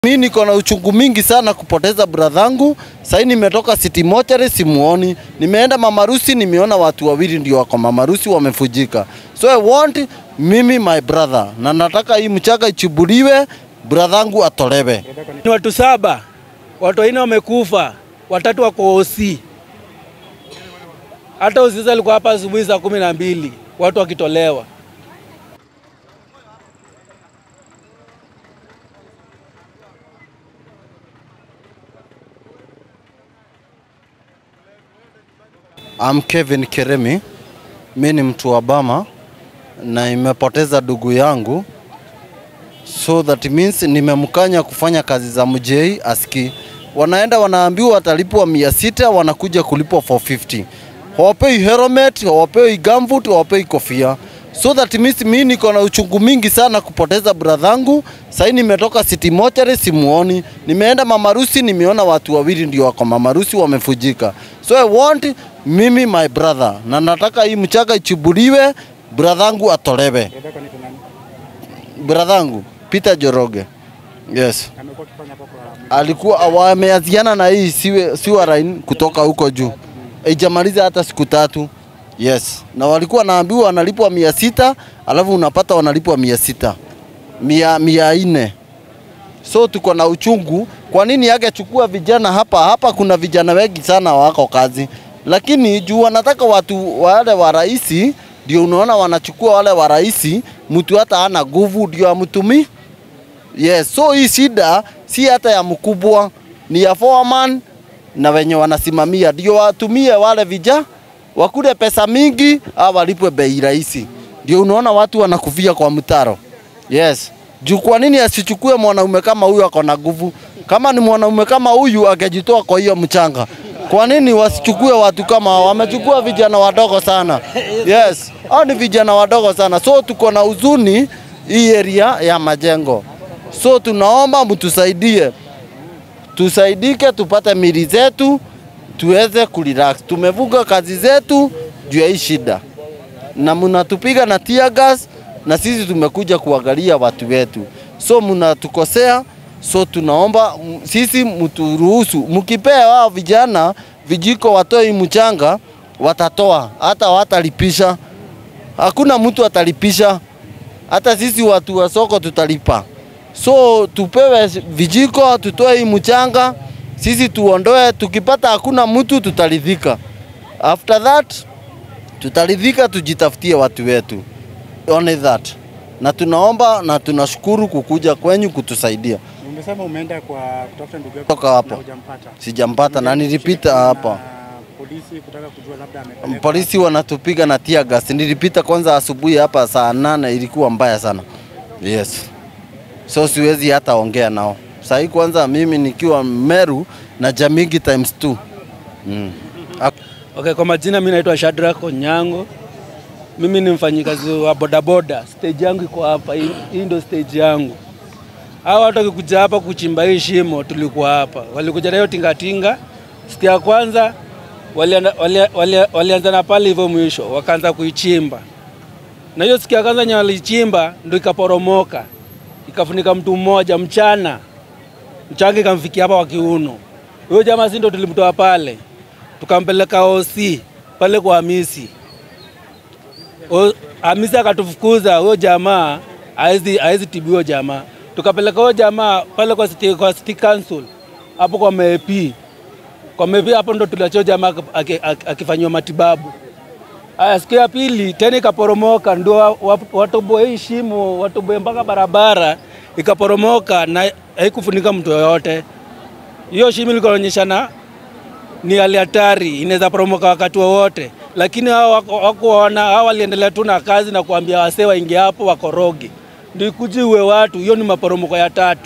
Mi niko na uchungu mingi sana kupoteza bradhangu. Sasa nimetoka City Mortuary simuoni, nimeenda mamarusi, nimeona watu wawili ndio wako mamarusi wamefujika. So I want mimi my brother, na nataka hii mchanga ichubuliwe, bradhangu atolewe. Ni watu saba, watu wanne wamekufa, watatu wako OC. Hata OC sasa alikuwa hapa asubuhi saa kumi na mbili watu wakitolewa. I'm Kevin Keremi, mi ni mtu wa Bama na imepoteza ndugu yangu, so that means nimemkanya kufanya kazi za mjei aski. Wanaenda wanaambiwa watalipwa mia sita, wanakuja kulipwa 450. Hawapei helmet, hawapei gumboot, hawapei kofia. So that means mi niko na uchungu mingi sana kupoteza bradhangu. Sasa nimetoka City Mortuary simuoni, nimeenda mamarusi, nimeona watu wawili ndio wako mamarusi wamefujika. So I want mimi my brother, na nataka hii mchanga ichubuliwe, bradhangu atolewe. Bradhangu Peter Joroge, yes, alikuwa wameaziana na hii siwe, siwa line kutoka huko juu, ijamaliza hata siku tatu. Yes, na walikuwa wanaambiwa wanalipwa mia sita alafu unapata wanalipwa mia sita mia, mia nne so tuko na uchungu. Kwa nini angechukua vijana hapa? Hapa kuna vijana wengi sana wako kazi, lakini juu wanataka watu wale wa raisi, ndio unaona wanachukua wale wa raisi, mtu hata ana nguvu ndio amtumi. Yes, so hii shida si hata ya mkubwa, ni ya foreman na wenye wanasimamia, ndio watumie wale vijana wakule pesa mingi au walipwe bei rahisi. Ndio unaona watu wanakufia kwa mtaro. Yes. Juu kwa nini asichukue mwanaume kama huyu ako na nguvu? Kama ni mwanaume kama huyu angejitoa kwa hiyo mchanga. Kwa nini wasichukue watu kama hao? Wamechukua vijana wadogo sana. Yes. Hao ni vijana wadogo sana. So tuko na huzuni hii area ya majengo. So tunaomba mtusaidie. Tusaidike tupate mili zetu tuweze kurelax. Tumevuga kazi zetu juu ya hii shida, na mnatupiga na tear gas, na sisi tumekuja kuangalia watu wetu, so mnatukosea. So tunaomba m- sisi mturuhusu, mkipea wao vijana vijiko watoe hii mchanga, watatoa hata watalipisha. Hakuna mtu atalipisha, hata sisi watu wa soko tutalipa. So tupewe vijiko, tutoe hii mchanga, sisi tuondoe. Tukipata hakuna mtu, tutaridhika. After that tutaridhika, tujitafutie watu wetu, only that. Na tunaomba na tunashukuru kukuja kwenyu kutusaidia. Umesema umeenda kwa kutafuta ndugu yako Toka hapo. na hujampata. Sijampata na nilipita hapa, Na Polisi kutaka kujua labda amepelekwa. polisi wanatupiga na tear gas. Nilipita kwanza asubuhi hapa saa nane, ilikuwa mbaya sana. Yes, so siwezi hata ongea nao sahii. Kwanza mimi nikiwa Meru na Jamigi times two. Mm. Okay, kwa majina mimi naitwa Shadrack Onyango. Mimi ni mfanyikazi wa bodaboda. Stage yangu iko hapa. Hii, hii ndio stage yangu. Hao watu wakikuja hapa kuchimba hii shimo, tulikuwa hapa. Walikuja na hiyo tingatinga. Siku ya kwanza walianza wali, wali, walianza na pale hivyo mwisho, wakaanza kuichimba. Na hiyo siku ya kwanza yenye walichimba ndio ikaporomoka. Ikafunika mtu mmoja mchana. Mchanga ikamfikia hapa kwa kiuno. Huyo jamaa si ndio tulimtoa pale tukampeleka OC pale kwa Hamisi. O, Hamisi akatufukuza huyo jamaa haezi haezi tibiwa jamaa. Tukapeleka huyo jamaa pale kwa city, kwa city council hapo kwa MEP. Kwa MEP hapo ndo tuliachia jamaa aki- aki- aki- akifanyiwa matibabu. Aya, siku ya pili tena ikaporomoka, ndio wa- wa- watoboe hii shimo, watoboe mpaka barabara ikaporomoka na haikufunika mtu yoyote. Hiyo shimo ilikuwa inaonyeshana ni hali hatari, inaweza poromoka wakati wowote, lakini hao wako- hawakuona, hao waliendelea tu na kazi na kuambia wasee waingie hapo wakoroge, ndio ikuje uwe watu. Hiyo ni maporomoko ya tatu,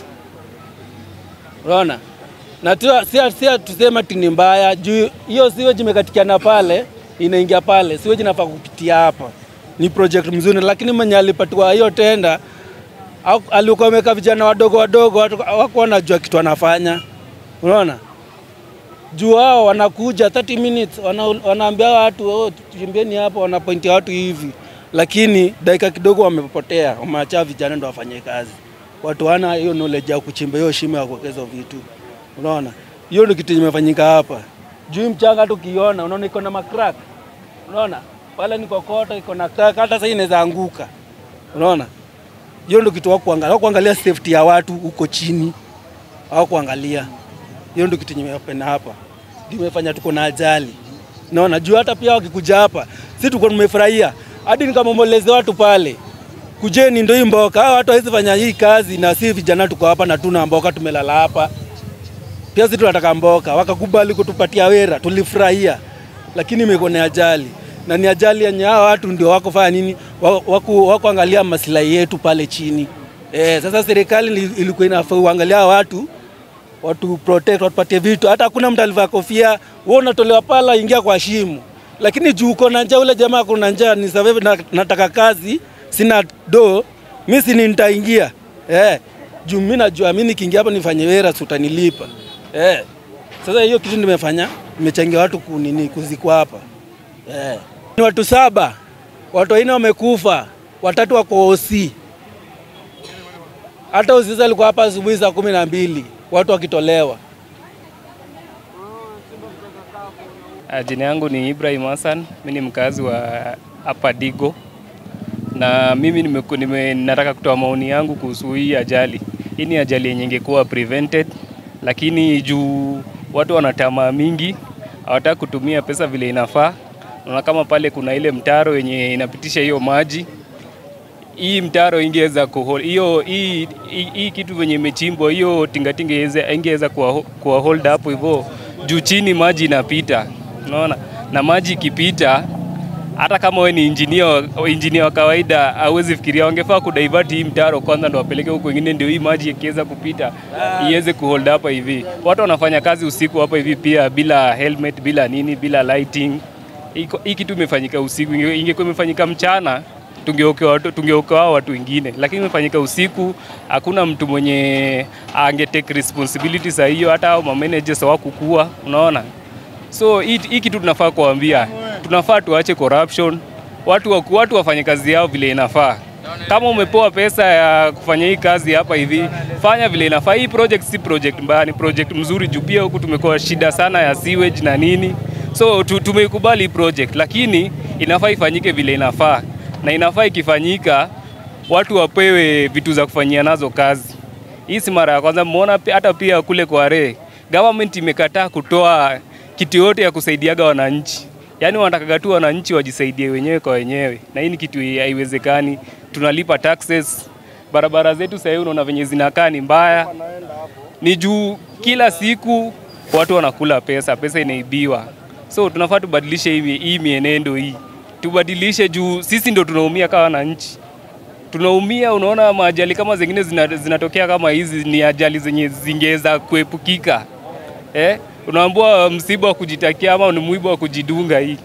unaona na tu, si, si tuseme ati ni mbaya juu hiyo siweji imekatikiana pale inaingia pale, siweji nafaa kupitia hapa. Ni project mzuri, lakini mwenye alipatiwa hiyo tenda au- alikuwa ameweka vijana wadogo wadogo, watu hawakuwa wanajua kitu anafanya, unaona juu hao wanakuja 30 minutes wana, wanaambia watu oh, tuchimbieni hapa, wanapointia watu hivi, lakini dakika kidogo wamepotea, wameacha vijana ndo wafanye kazi. watu wana hiyo knowledge ya kuchimba hiyo shimo ya kuwekeza hizo vitu. Unaona, hiyo ndio kitu imefanyika hapa. Juu hii mchanga tukiona, unaona iko na macrack, unaona pale ni kokota iko na crack, hata sasa inaweza anguka. Unaona, hiyo ndio kitu wakuangalia, kuangalia safety ya watu huko chini, au kuangalia hiyo ndio kitu nimependa hapa, ndio imefanya tuko na ajali. Naona juu hata pia wakikuja hapa, si tuko tumefurahia, hadi nikamomboleze watu pale, kujeni ndio hii mboka. Hawa watu hawezi fanya hii kazi, na si vijana tuko hapa na tuna mboka, tumelala hapa pia sisi tunataka mboka, wakakubali kutupatia wera, tulifurahia, lakini imekuwa ni ajali na ni ajali yenye hawa watu ndio wako fanya nini, Wa- wako wako angalia maslahi yetu pale chini. Eh, sasa serikali ili- ilikuwa inafaa uangalia hawa watu watu protect, watupatie vitu. Hata hakuna mtu alivaa kofia, wewe unatolewa pala, ingia kwa shimo. Lakini juu uko na njaa, ule jamaa kuna njaa, ni sababu na, nataka kazi, sina do, mimi si nitaingia eh, juu mimi najua mimi nikiingia hapa nifanye wera, si utanilipa eh. Sasa hiyo kitu nimefanya, nimechangia watu kunini kuzikwa hapa eh. Ni watu saba, watu wanne wamekufa, watatu wako OC. Hata usiza alikuwa hapa asubuhi saa kumi na mbili watu wakitolewa. Ah, Jina yangu ni Ibrahim Hassan, mimi ni mkazi wa hapa Digo na mimi nimeku- nime, nataka kutoa maoni yangu kuhusu hii ajali. Hii ni ajali yenye ingekuwa prevented, lakini juu watu wana tamaa mingi, hawataka kutumia pesa vile inafaa. Naona kama pale kuna ile mtaro yenye inapitisha hiyo maji hii mtaro ingeweza kuhol hiyo hii, hii, hii kitu venye imechimbwa hiyo tingatinga ingeweza- ingeweza kuwa, kuwa hold hapo hivyo juu chini maji inapita, unaona, na maji ikipita, hata kama we ni injinia wa- injinia wa kawaida hauwezi fikiria, wangefaa kudivert hii mtaro kwanza ndo wapeleke huko kwingine, ndio hii maji ikiweza kupita iweze kuhold hapa hivi. Watu wanafanya kazi usiku hapa hivi pia bila helmet, bila nini, bila lighting. Iko- Hii kitu imefanyika usiku, inge- ingekuwa imefanyika mchana tungeokoa watu, tungeokoa watu wengine, lakini imefanyika usiku. Hakuna mtu mwenye ange take responsibility za hiyo, hata hao mamanagers hawakukua, unaona. So hii hii kitu tunafaa kuambia, tunafaa tuache corruption, watu wa, watu wafanye kazi yao vile inafaa. Kama umepewa pesa ya kufanya hii kazi hapa hivi, fanya vile inafaa. Hii project si project mbaya, ni project mzuri juu pia huku tumekuwa shida sana ya sewage na nini, so tu, tumeikubali hii project, lakini inafaa ifanyike vile inafaa, na inafaa ikifanyika watu wapewe vitu za kufanyia nazo kazi. Hii si mara ya kwanza, mmeona pi- hata pia kule kwa Re government imekataa kutoa kitu yote ya kusaidiaga wananchi, yaani wanatakaga tu wananchi wajisaidie wenyewe kwa wenyewe, na hii ni kitu haiwezekani. Tunalipa taxes, barabara zetu sasa hivi unaona venye zinakaa ni mbaya, ni juu kila siku watu wanakula pesa, pesa inaibiwa. So tunafaa tubadilishe hii, hii mienendo hii, tubadilishe juu sisi ndo tunaumia kama wananchi tunaumia. Unaona, maajali kama zingine zina- zinatokea kama hizi ni ajali zenye zingeweza kuepukika eh? Unaambua msiba wa kujitakia ama ni mwiba wa kujidunga hii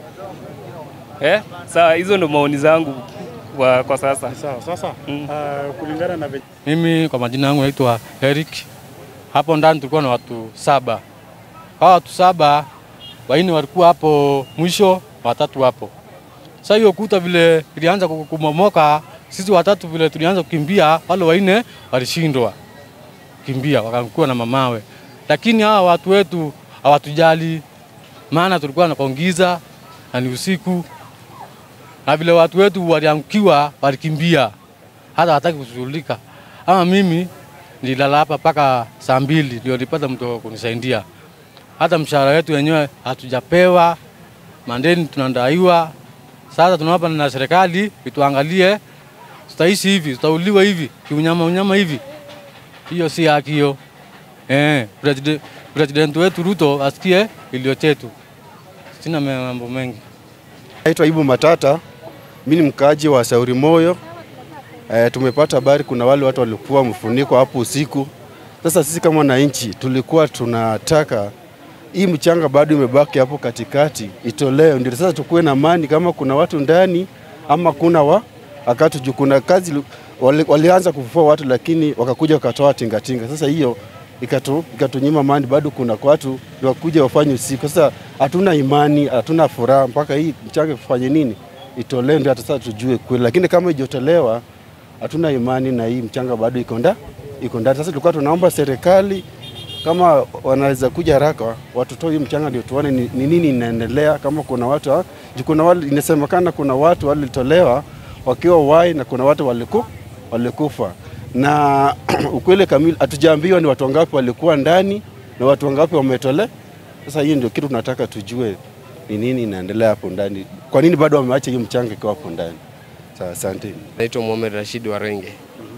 eh? Saa hizo ndo maoni zangu kwa, kwa sasa. Sawa. Sasa Mm. uh, kulingana na venye Mimi kwa majina yangu naitwa Eric. Hapo ndani tulikuwa na watu saba. Hawa watu saba, waine walikuwa hapo mwisho, watatu hapo. Sasa hiyo kuta vile ilianza ku- kumomoka, sisi watatu vile tulianza kukimbia, wale waine walishindwa kimbia, wakakuwa na mamawe. Lakini hawa watu wetu hawatujali, maana tulikuwa na kongiza na ni usiku, na vile watu wetu waliangukiwa, walikimbia hata hataki kushughulika. Ama mimi nililala hapa mpaka saa mbili ndio nilipata mtu wa kunisaidia. Hata mshahara wetu wenyewe hatujapewa, mandeni tunadaiwa. Sasa tunaomba na serikali ituangalie, tutaishi hivi, tutauliwa hivi kiunyama unyama hivi. Hiyo si haki hiyo. Eh, president, president wetu Ruto asikie ilio chetu. Sina mambo mengi. Naitwa Ibu Matata, mimi ni mkaaji wa Sauri Moyo. E, tumepata habari kuna wale watu walikuwa mfuniko hapo usiku. Sasa sisi kama wananchi tulikuwa tunataka hii mchanga bado imebaki hapo katikati itolewe, ndio sasa tukuwe na amani kama kuna watu ndani ama kuna wa akatu juu kuna kazi lu- wali, walianza kufufua watu lakini wakakuja wakatoa tingatinga. Sasa hiyo ikatu, ikatunyima amani, bado kuna watu ndio wakuja wafanye usiku. Sasa hatuna imani, hatuna furaha mpaka hii mchanga ifanye nini, itolewe ndio hata sasa tujue kweli, lakini kama ijotolewa hatuna imani na hii mchanga bado iko nda iko ndani. Sasa tulikuwa tunaomba serikali kama wanaweza kuja haraka watutoe hii mchanga ndio tuone ni, ni nini inaendelea, kama kuna watu ha- juu kuna wale inasemekana kuna watu walitolewa wakiwa wai na kuna watu waliku, walikufa na ukweli kamili hatujaambiwa ni watu wangapi walikuwa ndani na watu wangapi wametole. Sasa hiyo ndio kitu tunataka tujue ni nini inaendelea hapo ndani, kwa nini bado wameacha hiyo mchanga ikiwa hapo ndani. Sawa, asante. Naitwa Mohamed Rashid Warenge.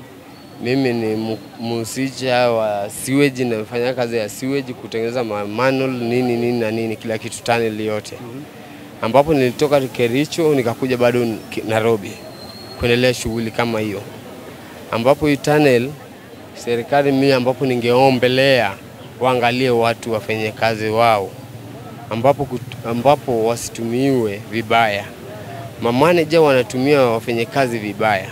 Mimi ni mu- mhusisha wa sewage, nafanya kazi ya sewage kutengeneza ma- manual nini nini na nini kila kitu tunnel yote, ambapo nilitoka Kericho nikakuja bado Ki- Nairobi kuendelea shughuli kama hiyo, ambapo hii tunnel serikali mimi, ambapo ningeombelea waangalie watu wafanye kazi wao, ambapo, kut- ambapo wasitumiwe vibaya mamaneja wanatumia wafanyakazi vibaya,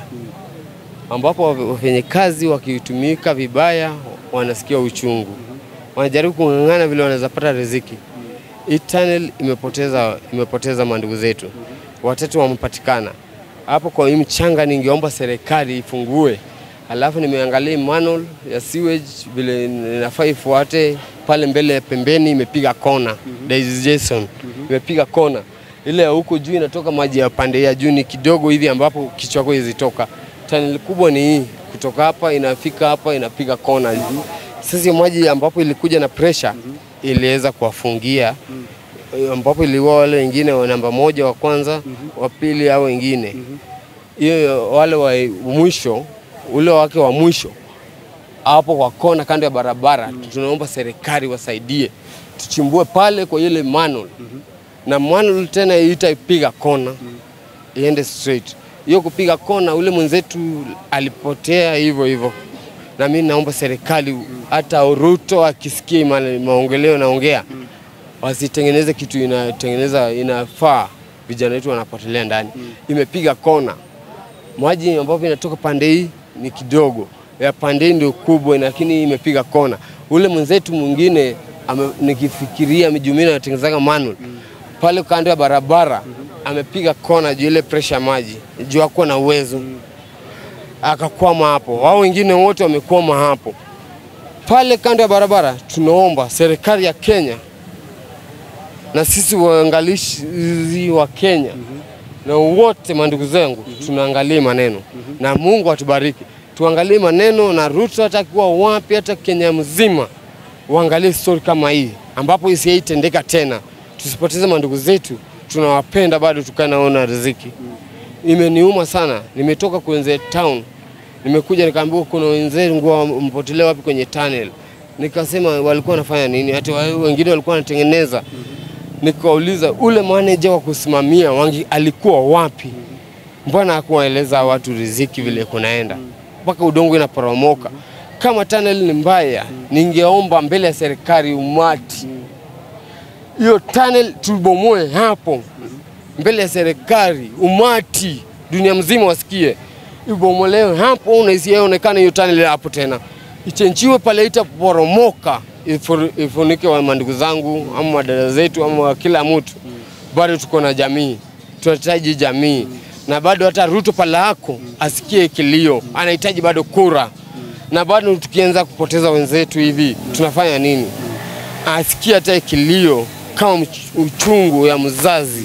ambapo wafanyakazi wakitumika vibaya wanasikia uchungu, wanajaribu kung'ang'ana vile wanaweza pata riziki. Hii tunnel imepoteza, imepoteza mandugu zetu watatu wamepatikana hapo. Kwa hii mchanga, ningeomba serikali ifungue, alafu nimeangalia manual ya sewage vile inafaa ifuate pale mbele pembeni, imepiga kona Daisy Jason imepiga kona ile ya huko juu inatoka maji ya pande ya juu ni kidogo hivi, ambapo kichwa chako izitoka. Tunnel kubwa ni hii, kutoka hapa inafika hapa inapiga kona. Sasa hiyo maji ambapo ilikuja na pressure iliweza kuwafungia eh, ambapo iliua wale wengine wa namba moja wa kwanza wa pili au wengine hiyo wale wa mwisho ule wake wa mwisho hapo kwa kona kando ya barabara tunaomba serikali wasaidie tuchimbue pale kwa ile manual na manual tena itaipiga kona iende straight. Hiyo kupiga kona, ule mwenzetu alipotea hivyo hivyo, na mimi naomba serikali hata Ruto akisikia ma- maongeleo naongea wasitengeneze kitu inatengeneza inafaa vijana wetu wanapotelea ndani. Imepiga kona, maji ambapo inatoka pande hii ni kidogo, ya pande hii ndio kubwa, lakini imepiga kona. Ule mwenzetu mwingine ame, nikifikiria mijumini anatengenezaga manual pale kando ya barabara amepiga kona juu ile pressure ya maji juu hakuwa na uwezo akakwama hapo. Wao wengine wote wamekwama hapo pale kando ya barabara. Tunaomba serikali ya Kenya na sisi waangalizi wa Kenya na wote mandugu zangu, tunaangalia maneno na Mungu atubariki, tuangalie maneno na Ruto hata akiwa wapi, hata Kenya mzima uangalie story kama hii ambapo isiitendeka tena, tusipoteze mandugu zetu, tunawapenda bado, tukae naona riziki. Imeniuma sana, nimetoka kwenye town, nimekuja nikaambiwa kuna wenzangu wampotelea wapi kwenye tunnel. Nikasema walikuwa wanafanya nini? Hata wa- wengine walikuwa wanatengeneza. Nikauliza ule manager wa kusimamia wangi alikuwa wapi? Mbona hakuwaeleza watu riziki vile kunaenda mpaka udongo inaporomoka? Kama tunnel ni mbaya, ningeomba mbele ya serikali umati hiyo tunnel tubomoe hapo mbele ya serikali, umati dunia mzima wasikie, ibomolewe hapo na isionekane hiyo tunnel hapo tena, ichenjiwe pale, itaporomoka ifu- ifunike wa mandugu zangu ama madada zetu ama wa kila mtu. Bado tuko na jamii, tunahitaji jamii na bado hata Ruto pale hako asikie kilio, anahitaji bado kura, na bado tukianza kupoteza wenzetu hivi tunafanya nini? Asikie hata kilio kama mch- uchungu ya mzazi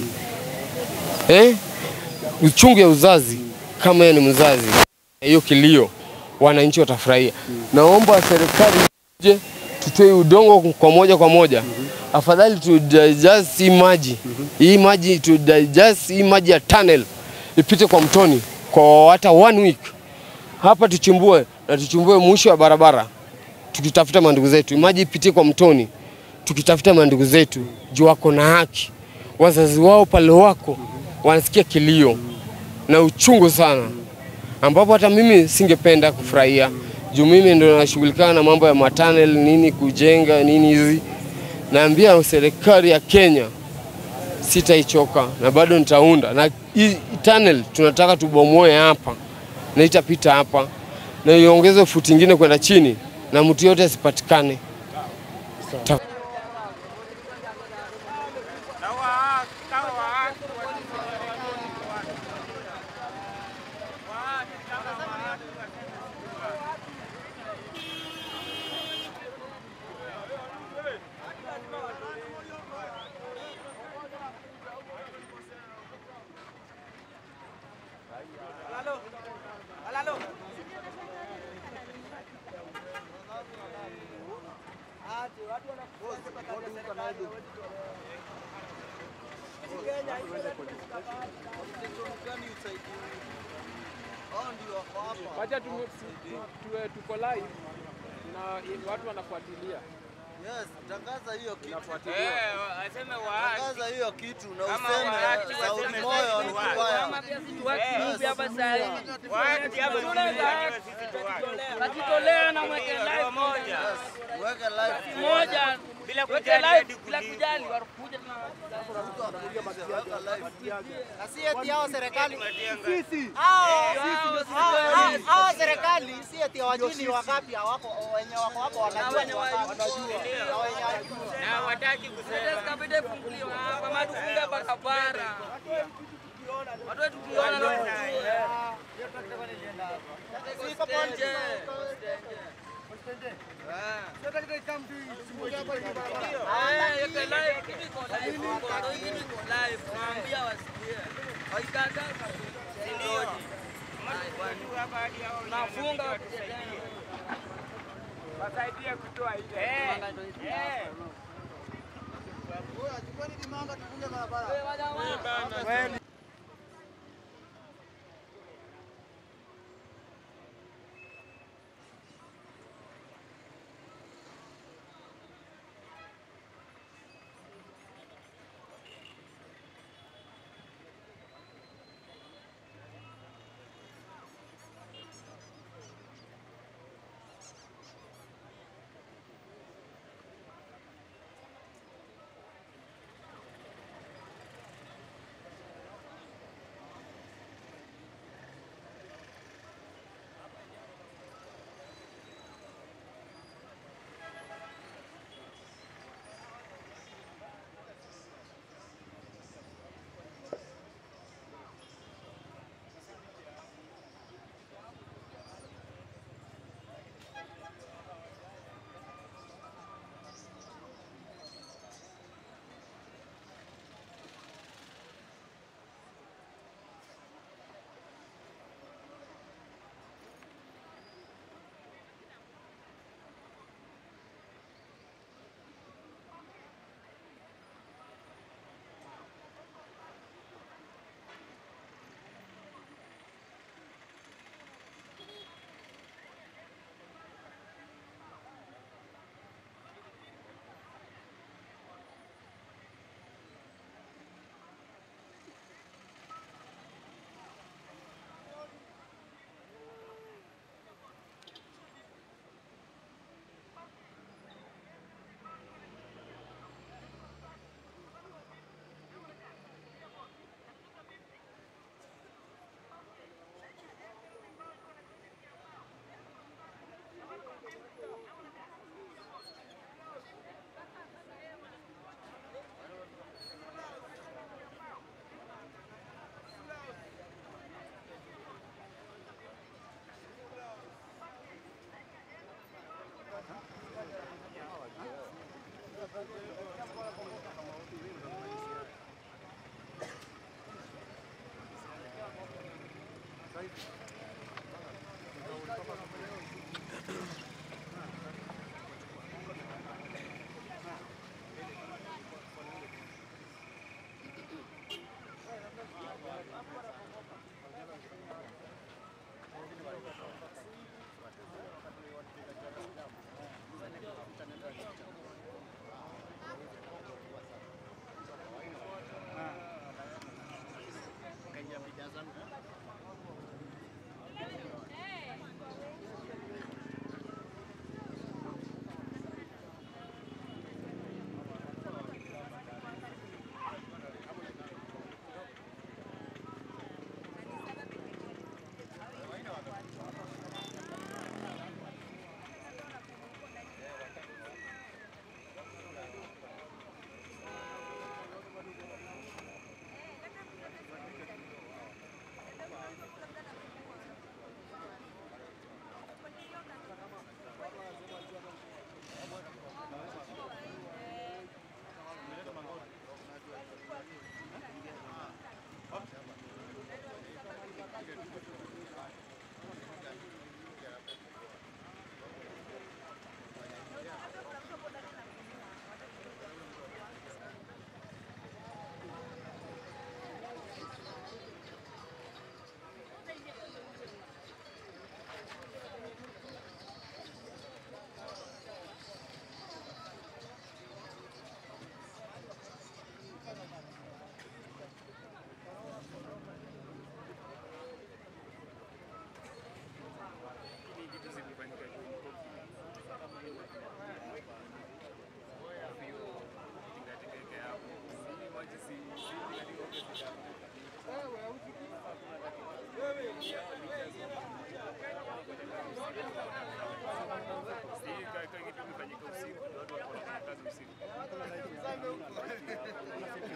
eh? uchungu ya uzazi kama yeye ni mzazi, hiyo kilio wananchi watafurahia. Naomba serikali je, tutoe udongo kwa moja kwa moja, afadhali tu digest hii maji hii maji tu digest hii maji ya tunnel ipite kwa mtoni kwa hata one week hapa, tuchimbue na tuchimbue mwisho wa barabara, tukitafuta mandugu zetu, maji ipitie kwa mtoni, tukitafuta mandugu zetu juu wako na haki, wazazi wao pale wako wanasikia kilio na uchungu sana, ambapo hata mimi singependa kufurahia juu mimi ndo nashughulikana na mambo ya matanel nini, kujenga nini hizi. Naambia serikali ya Kenya sitaichoka na bado nitaunda na hii tunnel tunataka tubomoe hapa na itapita hapa na iongeze futi ingine kwenda chini na mtu yote asipatikane. Ta- Wacha tu, tu, tu, tuko live na watu wanafuatilia. Yes, tangaza hiyo kitu. Nafuatilia. Tangaza hiyo kitu na useme sauti moyo ni kubaya. Najitolea na mweke live moja Weke live moja bila kujali bila kujali wakuja tuna Si eti hao serikali sisi hao serikali si eti wajini wangapi hawako wenye wako hapo wanajua ni wangapi. Na wenye hawajui. na wataki kusema kabisa funguliwa hapa matufunga barabara watu wetu tukiona na Siko pole. nafunga Wasaidie kutoa ile.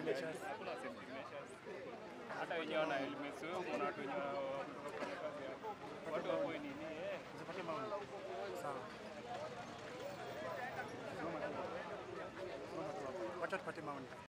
measures. Hakuna safety measures. Hata wenyewe wana helmets, wewe umeona watu wenye wametoka kufanya kazi hapo. Watu wako nini eh? Usipate maoni. Sawa. Simama tu. Simama tu hapo. Wacha tupate maoni.